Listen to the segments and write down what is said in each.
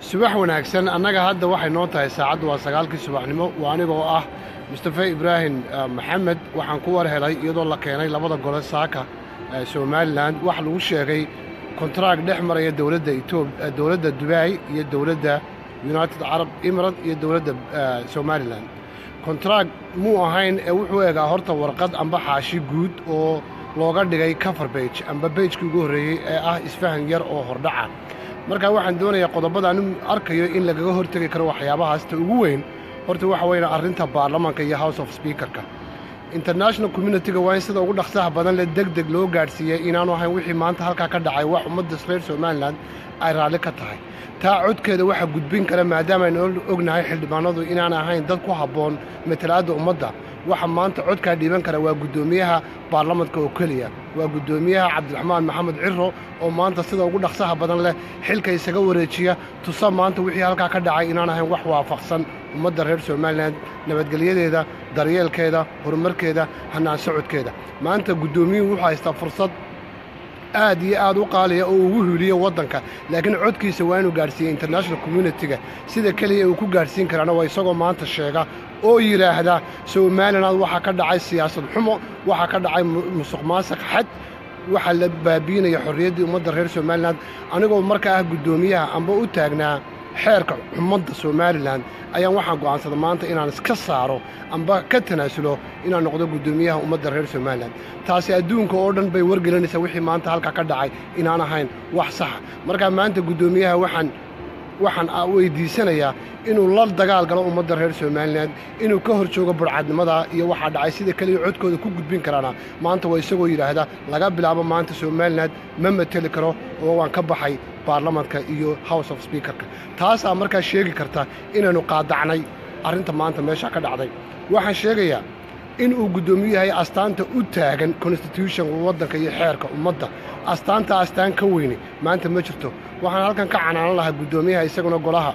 subax wanaagsan annaga hadda waxay noo tahay saacaddu waa sagaalkii subaxnimo waa anigoo ah mustafe ibraahim maxamed waxaan ku war helay iyadoo la keenay labada gole saaka somalilan wax lagu sheegay kontraag dhex maraya dowladda etoob dowladda dubai iyo dowladda united carab emirat iyo dowladda somalilan kontraag muu ahayn ee wuxuu egaa horta warqad amba xaashi guud oo looga dhigay cover bage amba beijkii ugu horreeyey ee ah isfahan yar oo hordhaca markaa waxaan doonayaa qodobada anu arkayo in lagaga hortegi karo waxyaabahaasta ugu weyn horta waxa weya arrinta baarlamaanka iyo house of speakerka international communitiga waa in sida ugu dhaqsaha badan le deg deg loo gaadhsiiyey inaanu ahayn wixii maanta halkaa ka dhacay wax ummadda reer somalilan ay raalli ka tahay taa codkeeda waxaa gudbin kara maadaama aynu ognahay xildhibaanadu inaan ahayn dad ku habboon matalaadda ummadda waxa maanta codkaa dhiiban kara waa guddoomiyaha baarlamanka oo keliya waa guddoomiyaha cabdiraxmaan maxamed ciro oo maanta sida ugu dhaqsaha badan leh xilka isaga wareejiya tusa maanta wixii halkaa ka dhacay inaan ahayn wax waafaqsan ummadda reer somalilan nabadgelyadeeda daryeelkeeda horumarkeeda hanaan socodkeeda maanta guddoomiyuhu wuxuu haystaa fursad aad iyo aad u qaaliya oo ugu huliyo waddanka laakiin codkiisa waa inuu gaadhsiiyey international communitiga sida keliya uu ku gaadhsiin karaana waa isagoo maanta sheega oo yidhaahda somalilan waxaa ka dhacay siyaasad xumo waxaa ka dhacay musuq maasaq xad waxaa la baabiinaya xorriyaddii ummadda reer somalilan anigoo markaa ah guddoomiyaha amba u taagnaa xeerka xumadda somalilan ayaan waxaan go'aansaday maanta inaan iska saaro amba ka tanaasulo inaan noqdo guddoomiyaha ummadda reer somalilan taasi adduunka oo dhan bay wargelinaysaa wixii maanta halkaa ka dhacay inaan ahayn wax saxa markaa maanta guddoomiyaha waxaan waxaan weydiisanayaa inuu la dagaal galo ummadda reer somalilan inuu ka hor joogo burcadnimada iyo waxaa dhacay sida keliya codkooda ku gudbin karaana maanta waa isagoo yidhaahda laga bilaabo maanta somalilan ma mateli karo oo waan ka baxay baarlamanka iyo house of speakerka taasaa markaa sheegi karta inaynu qaadacnay arrinta maanta meesha ka dhacday waxaan sheegayaa in uu guddoomiyu yahay astaanta u taagan constitutionka waddanka iyo xeerka ummadda astaanta astaan ka weyne maanta ma jirto waxaan halkan ka canaanan lahaa guddoomiyaha isaguna golaha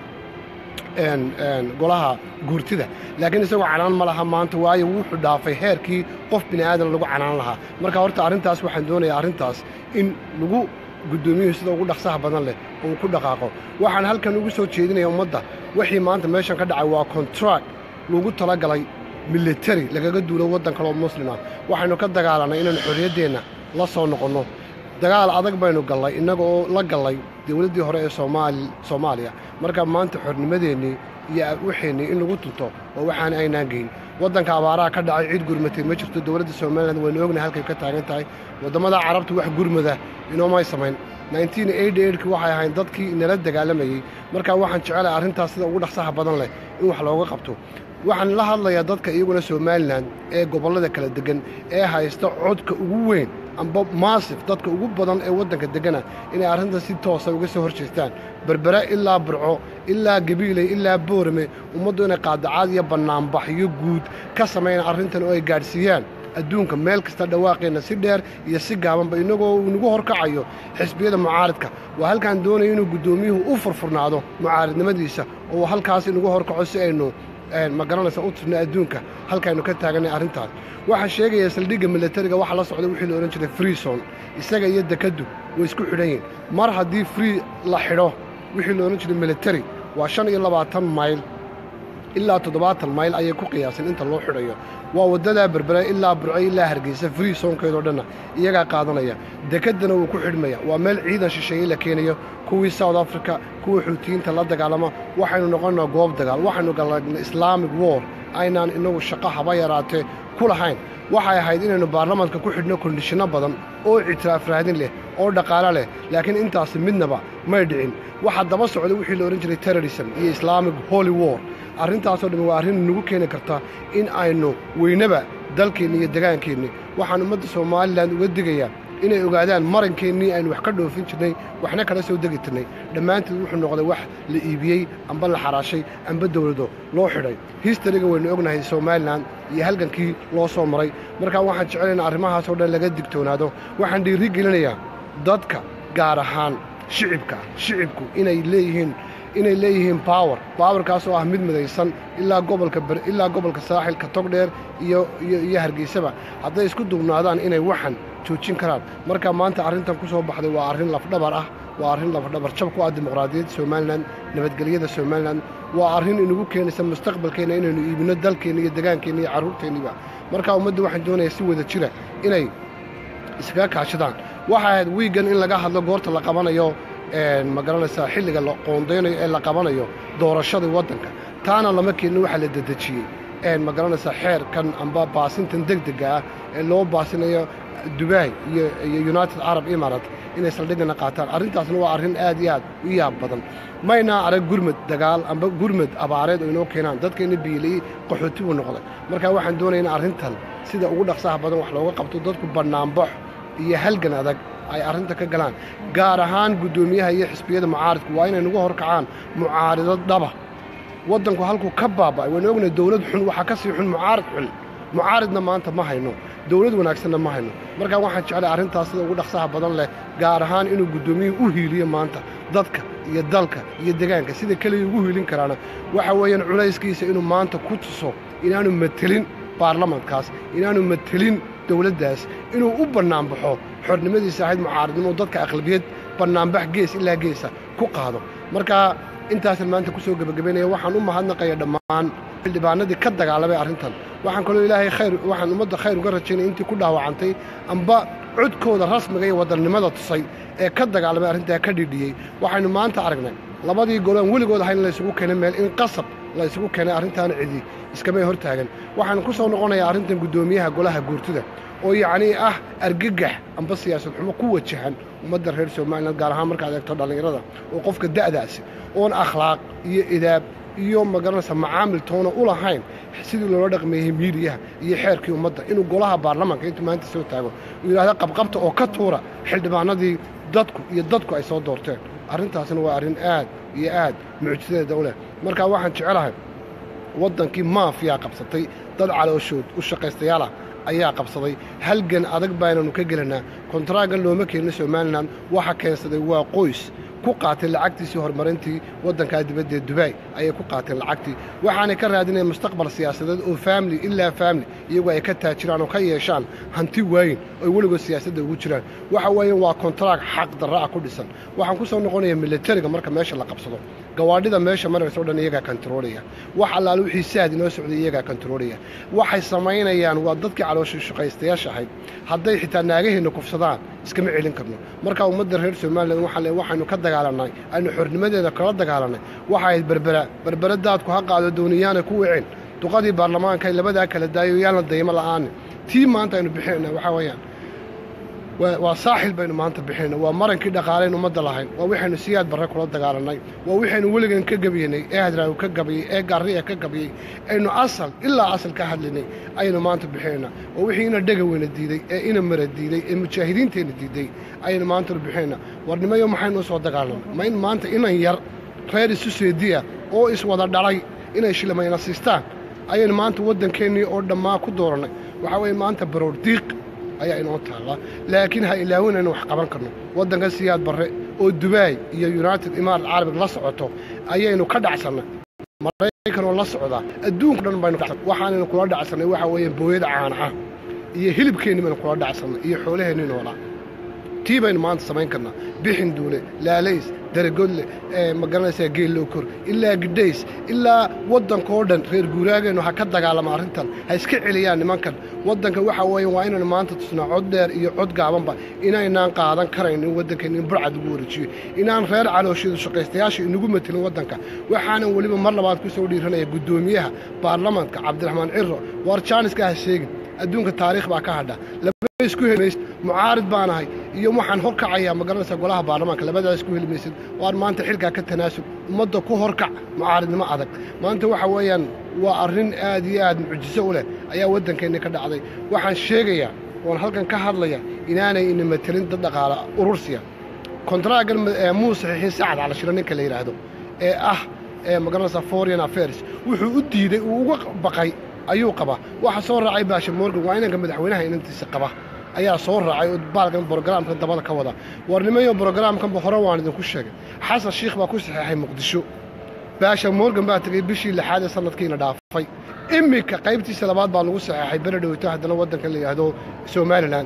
golaha guurtida laakiin isagoo canaan ma laha maanta waayo wuxuu dhaafay heerkii qof bini aadan lagu canaan lahaa marka horta arrintaas waxaan doonayaa arrintaas in lagu guddoomiyuhu sida ugu dhaqsaha badan leh uu ku dhaqaaqo waxaan halkan ugu soo jeedinaya ummadda wixii maanta meeshan ka dhacay waa kontract lagu talagalay militari lagaga duulo waddan kaloo muslima waxaynu ka dagaalannay inaynu xorriyaddeenna la soo noqonno dagaal adag baynu gallay innaga oo la gallay dowladdii hore ee soomaaliya marka maanta xornimadeennii iyo waxeennii in lagu tunto oo waxaan aynaan geyn waddanka abaaraha ka dhacay cid gurmatay ma jirto dowladda somalilan waynu ognahay halkay ka taagan tahay waddamada carabta wax gurmada inoomay samayn ki waxay ahayn dadkii inala dagaalamayey markaa waxaan jecelahay arrintaas sida ugu dhaqsaha badan leh in wax looga qabto waxaan la hadlayaa dadka iyaguna somalilan ee gobollada kala deggan ee haysta codka ugu weyn amba maasif dadka ugu badan ee waddanka deggana inay arrintan si toosa uga soo hor jeestaan berbere ilaa burco ilaa gabiiley ilaa boorame ummaddu inay qaadacaad iyo bannaanbaxyo guud ka sameeyaan arrintan oo ay gaadhsiiyaan adduunka meel kasta dhawaaqeenna si dheer iyo si gaabanba innagoo inagu horkacayo xisbiyada mucaaridka waa halkaan doonaya inuu guddoomiyuhu u furfurnaado mucaaridnimadiisa oo halkaas inagu horkaco si aynu ma garanaysa u tirna adduunka halkaaynu ka taaganay arrintaas waxaa sheegaya saldhigga milatariga waxa la socday wixii la odhan jiray freeson isaga iyo dekaddu way isku xidhan yihin mar haddii free la xidho wixii la odhan jiray militari waa shan iyo labaatan mayl ilaa toddobaatan mayl ayay ku qiyaasan inta loo xidhayo waa waddadaa berbere ilaa burco ilaa hargeysa free soonkeedoo dhanna iyagaa qaadanaya dekeddana wuu ku xidhmaya waa meel ciidan shisheeye la keenayo kuwii south africa kuwa xuutiyiinta la dagaalama waxaynu noqonnaa goob dagaal waxaynu galagna islaamic war aynaan inagu shaqo haba yaraatee ku lahayn waxay ahayd inaynu baarlamanka ku xidhno kondishinno badan oo ictiraaf raadin leh oo dhaqaalo leh laakiin intaasi midnaba may dhicin waxaa daba socda wixii la odhan jiray terrorism iyo islaamic holy war arrintaasoo dhammi waa arrin nagu keeni karta in aynu weynaba dalkeenni iyo degaankeenni waxaan ummadda somalilan uga digayaa inay ogaadaan marankeennii aynu wax ka dhoofin jirnay waxna kala soo degi tirnay dhammaanteed wuxuu noqday wax la iibiyey amba la xaraashay amba dowlado loo xidhay histariga waynu ognahay somalilan iyo halgankii loo soo maray markaa waxaan jecelaynaa arrimahaasoo dhan laga digtoonaado waxaan dhiiri gelinayaa dadka gaar ahaan shicibka shicibku inay leeyihiin inay leeyihiin bawer bawerkaas oo ah mid midaysan ilaa gobolka ilaa gobolka saaxilka togdheer iyo iyo hargeysaba hadday isku duubnaadaan inay waxan joojin karaan marka maanta arrintan ku soo baxday waa arrin lafdhabar ah waa arrin lafdhabarjab ku ah dimuqraadiyadda somalilan nabadgelyada somalilan waa arrin inagu keenaysa mustaqbalkeenna inaynu iibino dalkeenna iyo degaankeenna iyo carruurteenniba markaa ummadda waxaan doonayaa si wada jira inay iskaga kaashadaan waxa ahayd wiigan in laga hadlo goorta la qabanayo ma garanaysaa xilliga la qoondaynayo ee la qabanayo doorashadii waddanka taana lama keenin waxaa la dedejiyey ma garanaysaa xeerkan amba baasintan degdega ah ee loo baasinayo dubai iyo united arab emirat inay saldhigana qaataan arrintaasna waa arrin aad iyo aad u yaab badan maynaa arag gurmad dagaal amba gurmad abaareed oo inoo keenaan dadkayna biiliyey qaxooti buu noqday markaa waxaan doonaya in arrintan sida ugu dhaqsaha badan wax looga qabto dadku bannaanbax iyo halgan adag ay arrinta ka galaan gaar ahaan guddoomiyaha iyo xisbiyada mucaaridku waa inay nagu horkacaan mucaarido dhaba waddanku halkuu ka baaba'ay waynu ognahay dowlad xun waxaa ka sii xun mucaarid xun mucaaridna maanta ma hayno dowlad wanaagsanna ma hayno markaa waxaan jeclay arrintaas sida ugu dhaqsaha badan leh gaar ahaan inuu guddoomiyuhu u hiiliyo maanta dadka iyo dalka iyo degaanka sida keliya ugu hiilin karaana waxa weeyaan culayskiisa inuu maanta ku tuso inaanu matelin baarlamankaas inaanu matelin dowladdaas inuu u bannaanbaxo xornimadiisa ahayd mucaaridnimo dadka aqlabiyad bannaanbax gees ilaa geesa ku qaado markaa intaasan maanta ku soo gebagabaynaya waxaan u mahadnaqaya dhammaan xildhibaanadii ka dagaalamay arrintan waxaan kaloo ilaahay khayr waxaan ummadda khayr uga rajaynaya intii ku dhaawacantay amba codkooda rasmiga iyo wadannimada tusay ee ka dagaalamay arrintaa ka dhidhiyey waxaynu maanta aragnay labadii golo aan weligood ahayn in laysugu keenay meel in qasab la ysugu keenay arrintaana cidi iskamay hor taagan waxaan ku soo noqonayaa arrintan guddoomiyaha golaha guurtida oo yacnii ah argagax amba siyaasad xumo ku wajahan ummadda reer somalilan gaar ahaan markaad eegto dhallinyarada oo qofka da'daasi oon akhlaaq iyo idaab iyo magaranaysa macaamil toona u lahayn sidii loola dhaqmeeyey miidiyaha iyo xeerkii ummadda inuu golaha baarlamaanka intuu maanta soo taago uu yidhahda qabqabta oo ka tuura xildhibaanadii dadku iyo dadku ay soo doorteen arrintaasna waa arrin aad iyo aad mucjisadeeda u leh markaa waxaan jecelahay waddankii maafiyaa qabsatay dad calooshood u shaqaystayaal ah ayaa qabsaday halgan adag baananu ka gelanaa kontaraagan looma keenin somalilan waxa keensaday waa qoys ku qaatay lacagtiisii horumarintii waddankaa dibadda ee dubai ayay ku qaateen lacagtii waxaanay ka raadinayaan mustaqbal siyaasadeed oo faamili ilaa faamili iyagu ay ka taajiraan oo ka yeeshaan hanti waayin oy weligood siyaasadda ugu jiraan waxa weeye waa kontaraag xaq darra ah ku dhisan waxaan ku soo noqonayaa militariga marka meesha la qabsado gawaadhida meesha maraysa o dhan iyagaa kontaroolaya wax allaale wixii saad inoo socday iyagaa kontaroolaya waxay samaynayaan waa dadkii caloosha shaqaystayaasha ahayd hadday xitaa naagaheenna kufsadaan iskama celin karno markaa ummadda reer somalilan waxaa waxaynu ka dagaalannay aynu xornimadeeda kala dagaalannay waxa ahayd berbera berbera daadku ha qaado dooniyaana ku wicin duqadii baarlamaanka ay labadaa kala daayo yaanla daymo la'aani tii maanta aynu bixinayna waxaa weeyaan waa saaxil baynu maanta bixinayna waa marankii dhaqaalayn ummadda lahayn waa waxaynu siyaad barre kula dagaalannay waa waxaynu weligan ka gabiyanay ee hadraawi ka gabiyey ee gaariya ka gabiyey aynu asal ilaa asal ka hadlinay ayaynu maanta bixinaynaa waa wixii ina dhega weyna diiday ee ina mara diiday ee mujaahidiinteenna diiday ayaynu maanta bixinaynaa warnimayo maxaynu u soo dagaalanay ma in maanta inan yar reer isu seediya oo iswada dhalay inay shilmayna siistaan ayaynu maanta waddankeennii oo dhammaa ku doorannay waxaa weeye maanta baroor diiq ayaa inoo taallaa laakiin ha ilaawin aynu wax qaban karno waddanka siyaad barre oo dubai iyo united imarat carabig la socoto ayaynu ka dhacsannay maraykan oo la socdaa adduunka dhan baynu waxaanaynu kula dhacsannay waxaa weeye booyada caana ah iyo hilibkeenni baynu kula dhacsannay iyo xoolaheenni noolaa tii baynu maanta samayn karnaa bixin duule laalays daragodle ma garanaysaa geellookor ilaa gidhays ilaa waddankao dhan reer guuraageennu ha ka dagaalama arrintan ha iska celiyaan nimankan waddanka waxa weeye waa inaynu maanta tusnaa cod dheer iyo cod gaabanba inaynaan qaadan karayn in waddankeenna in burcad ugu wareejiyo inaan reer calooshiyadu shaqaystayaasha inagu matelin waddanka waxaanan weliba mar labaad ku soo dhiiranaya guddoomiyaha baarlamanka cabdiraxmaan ciro waar jaaniska ha sheegin adduunka taariikh baa ka hadha isku helimaysid mucaarid baanahay iyo waxaan horkacayaa magaranaysa golaha baarlamaanka labadaa isku heli maysid waar maanta xilkaa ka tanaasub ummadda ku horkac mucaaridnimo adag maanta waxa weeyaan waa arrin aad iyo aad mucjiso u leh ayaa waddankeenni ka dhacday waxaan sheegayaa oon halkan ka hadlaya inaanay ina matelin dad dhaqaala urursiya kontaraagan muu saxiixin sacad calashiro ninka la yidhaahdo ee ah ee magaranaysa foreign affairs wuxuu u diiday uu uga baqay ayuu qabaa waxa soo raacay baasha morgan waa inanka madaxweynaha inantiisa qaba ayaa soo raacay oo baalkan brogaraamkan dabada ka wada warnimayo brogaraamkanba hore waan idinku sheegay xasan shiikh baa ku saxeexay muqdisho baasha morgan baa tegey bishii lixaad ee sanadkiina dhaafay iminka qaybtiisa labaad baa lagu saxeexay bere dhowto haddana waddanka la yidhaahdo somalilan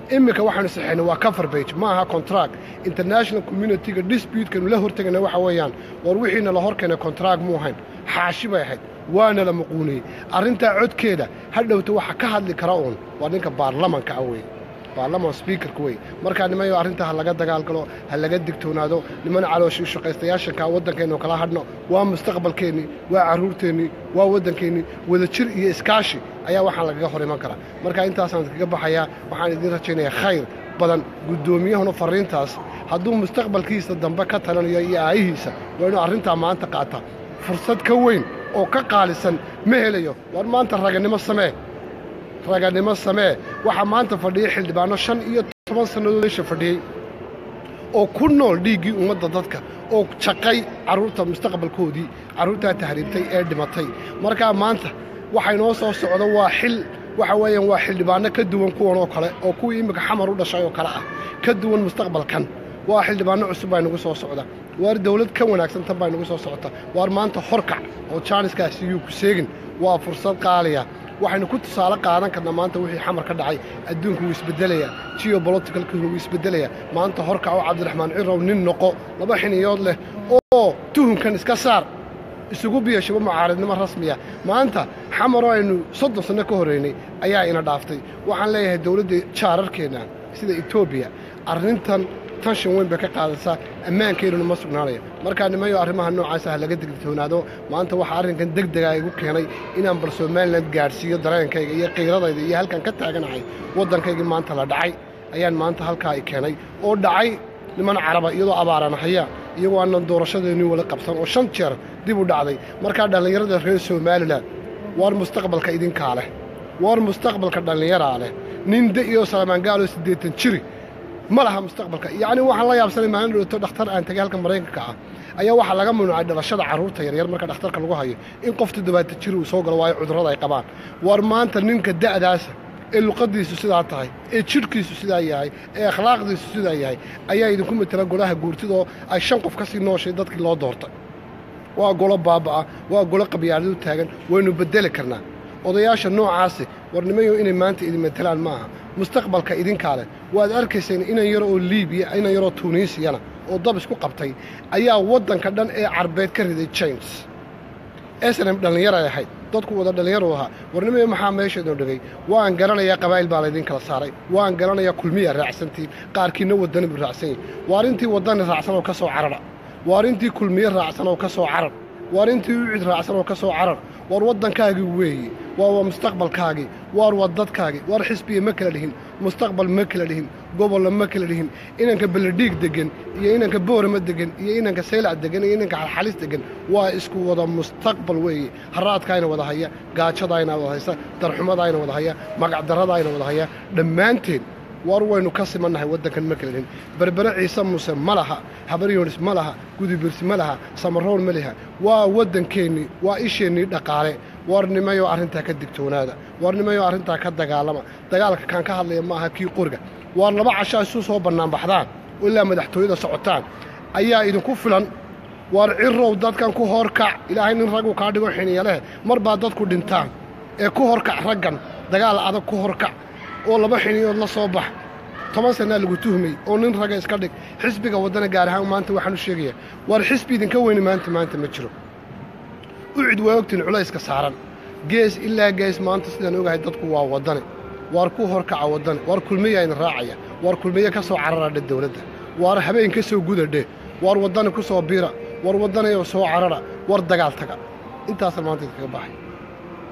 iminka waxaanu saxeynay waa cover bage ma aha contract international communityga disputekanu la hortegana waxa weeyaan war wixiina la hor keenay contract muu ahayn xaashi bay ahayd waana la muquuniyey arrintaa codkeeda ha dhowta waxa ka hadli kara uun waa ninka baarlamanka ah weeye baarlaman speakerka wey markaa nimayo arrintaa ha laga dagaalgalo ha laga digtoonaado niman calooshii shaqaystayaashanka waddankeennu kala hadhno waa mustaqbalkeennii waa carruurteennii waa waddankeennii wadajir iyo iskaashi ayaa waxaan lagaga hor iman karaa marka intaasaan idinkaga baxayaa waxaan idiin rajaynayaa khayr badan guddoomiyahuna farriintaas hadduu mustaqbalkiisa dambe ka talanayo iyo aayihiisa waa inuu arrintaa maanta qaata fursad ka weyn oo ka qaalisan ma helayo war maanta raganimo samee raganimo samee waxaa maanta fadhiyay xildhibaanno shan iyo toban sannadood meesha fadhiyey oo ku nool dhiiggii ummadda dadka oo jaqay carruurta mustaqbalkoodii carruurtaa tahriibtay ee dhimatay markaa maanta waxay noo soo socdo waa xil waxa weeyaan waa xildhibaanno ka duwan kuwan oo kale oo kuwii iminka xamar u dhashay oo kale ah ka duwan mustaqbalkan waa xildhibaanno cusub baa nagu soo socda waar dawlad ka wanaagsan tan baa nagu soo socota waar maanta horkac oo jaaniskaasi yuu ku seegin waa fursad qaaliya waxaynu ku tusaale qaadan karnaa maanta wixii xamar ka dhacay adduunku wuu isbeddelaya geobolitikalkuna wuu isbeddelaya maanta horkac oo cabdiraxmaan cirow nin noqo laba xiniyood leh oo tuhunkan iska saar isugu biyashaba mucaaridnimo rasmiya maanta xamaroo aynu soddon sanno ka horraynay ayaa ina dhaaftay waxaan leeyahay dawladda jaararkeenna sida etoobiya arrintan tanshan weyn bay ka qaadaysaa ammaankeennuna ma sugnaanaya markaa nimayo arrimaha noocaasa ha laga degtoonaado maanta waxaa arrinkan deg dega igu keenay inaan bal somalilan gaadhsiiyo dareenkayga iyo qiiradayda iyo halkan ka taaganahay waddankaygii maanta la dhacay ayaan maanta halkaa i keenay oo dhacay niman caraba iyadoo abaaranahaya iyagoo aanan doorashadeennii wala qabsan oo shan jeer dib u dhacday markaa dhallinyarada reer somalilan waar mustaqbalka idinkaa leh waar mustaqbalka dhallinyaraa leh ninde iyo salamaangaaloo siddeetan jiri ma laha mustaqbalka yacni waxaan la yaabsanay maalin dhowto dhakhtar aan tegay halka maraykanka ah ayaa waxaa laga mamnuucay dhalashada carruurta yaryar marka dhakhtarka lagu hayo in qof toddobaatan jir uu soo galo waayo cudurrada ay qabaan war maanta ninka da'daasa ee luqaddiisu sidaa tahay ee jidhkiisu sidaa yahay ee akhlaaqdiisu sidaa yahay ayaa idinku matela golaha guurtidoo ay shan qof ka sii nooshay dadkii loo doortay waa golo baaba'a waa golo qabyaadadu taagan waynu beddeli karnaa odayaasha noocaasi warnimayo inay maanta idin matelaan ma aha mustaqbalka idinkaa leh waad arkayseen inan yaro oo liibiya inan yaroo tuuniisiyana oo dab isku qabtay ayaa waddanka dhan ee carbeed ka riday james snm dhallinyaray ahayd dadku wada dhallinyaru ahaa warnimayo maxaa meeshaydoo dhegay waan garanayaa qabaa'il baa laydin kala saaray waan garanayaa kulmiya raacsantiin qaarkiinna waddani buu raacsan yahi waar intii waddani raacsan oo ka soo carara waar intii kulmiye raacsan oo ka soo carar waar intii ucid raacsan oo ka soo carar waar waddankaagii weeye waa waa mustaqbalkaagii waar waa dadkaagii waar xisbiya ma kala dhihin mustaqbal ma kala dhihin gobolla ma kala dhihin inanka beledhiig deggan iyo inanka boorama deggan iyo inanka saylac deggan iyo inanka xalxalis deggan waa isku wada mustaqbal weeye haraadkaayna wada haya gaajadaayna wada haysa darxumadaayna wada haya magacdarradaayna wada haya dhammaanteen war waynu ka simannahay waddankan ma kala dhihin berbere ciise muuse ma laha habaryoonis ma laha gudubirsi ma laha samaroon ma liha waa waddankeennii waa isheennii dhaqaale warnimayo arrintaa ka digtoonaada warnimayo arrintaa ka dagaalama dagaalka kaan ka hadlaya ma aha kii qoriga waar laba cashaa isu soo bannaanbaxdaan ilaa madaxtooyada socotaan ayaa idinku filan waar cirow dadkan ku horkac ilaahay nin raggu kaa dhigo xiniya leh mar baa dadku dhintaan ee ku horkac raggan dagaal adag ku horkac oo laba xiniyood la soo bax toban sannaa lagu tuhmay oo nin raga iska dhig xisbiga waddana gaar ahaan maanta waxaan u sheegayaa waar xisbi idinka weyni maanta maanta ma jiro ucid waa ogtiin culayska saaran gees ilaa gees maanta sidaan ogahay dadku waa waddani waar ku horkaca waddani waar kulmiyaa idin raacaya waar kulmiye ka soo cararadhe dawladda waar habeen ka soo gudadhe waar waddani ku soo biira waar waddaniyo soo carara war dagaal taga intaasa maanta idinkaga baxay